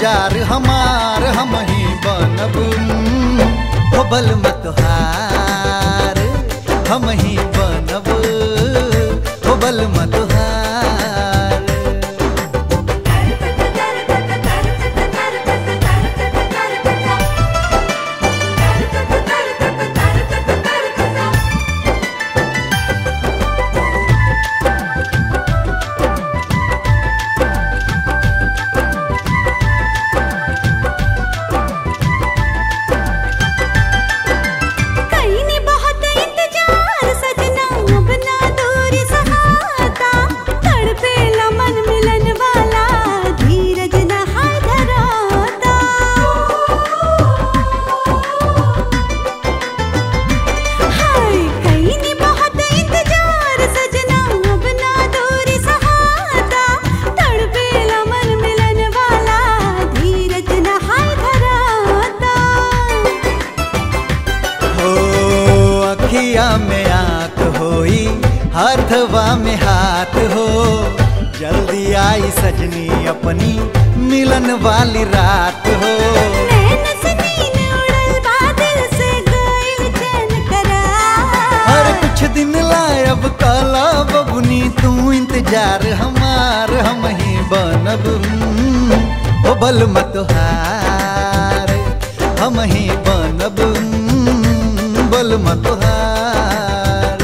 इंतजार हमार हम ही बनब हो बल मत हार हम ही बनब हो बल मत हार कहीं ने बहुत इंतजार सजना अब ना दूरी सहाता तड़पे मन मिलन वाला धीरज न हाय धराता हाय कहीं ने बहुत इंतजार सजना अब ना दूरी सहाता तड़पे मन मिलन वाला धीरज न हाय धराता हो अखिया में आंख होई हाथवा में हाथ हो जल्दी आई सजनी अपनी मिलन वाली रात हो नैन से नीन उड़ल बादल से गइल चैन करार। हर कुछ दिन लायब काला बबुनी तू इंतजार हमार हम ही बनब हम्म, ओ बल मत हार हम ही बनब हम्म, बल मत हार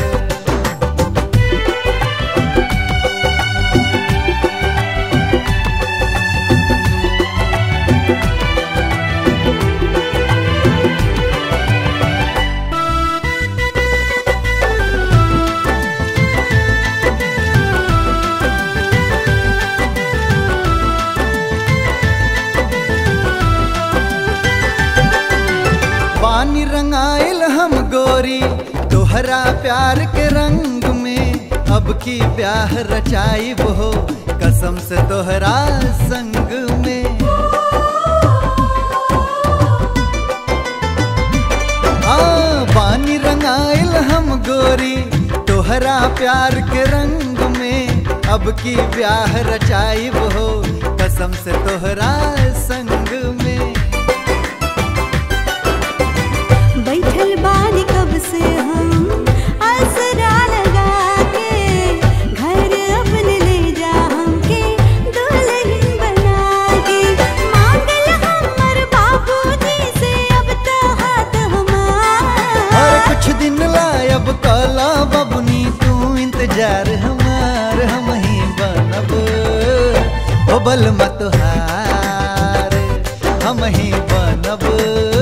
पानी रंगाइल हम गोरी तोहरा प्यार के रंग में अब की ब्याह रचाई हो कसम से तोहरा संग में हाँ पानी रंगाइल हम गोरी तोहरा प्यार के रंग में अब की ब्याह रचाई हो कसम से तोहरा संग में बैठल बानी कब से हम आसरा लगा के घर अपने ले जा हमके दुल्हन बना के मांगल हमर बाबूजी से अब तो हाथ हर हमार कुछ दिन लायब काला बबुनी तू इंतजार हमार हम ही बनब ओ बल मत हार हम ही बनब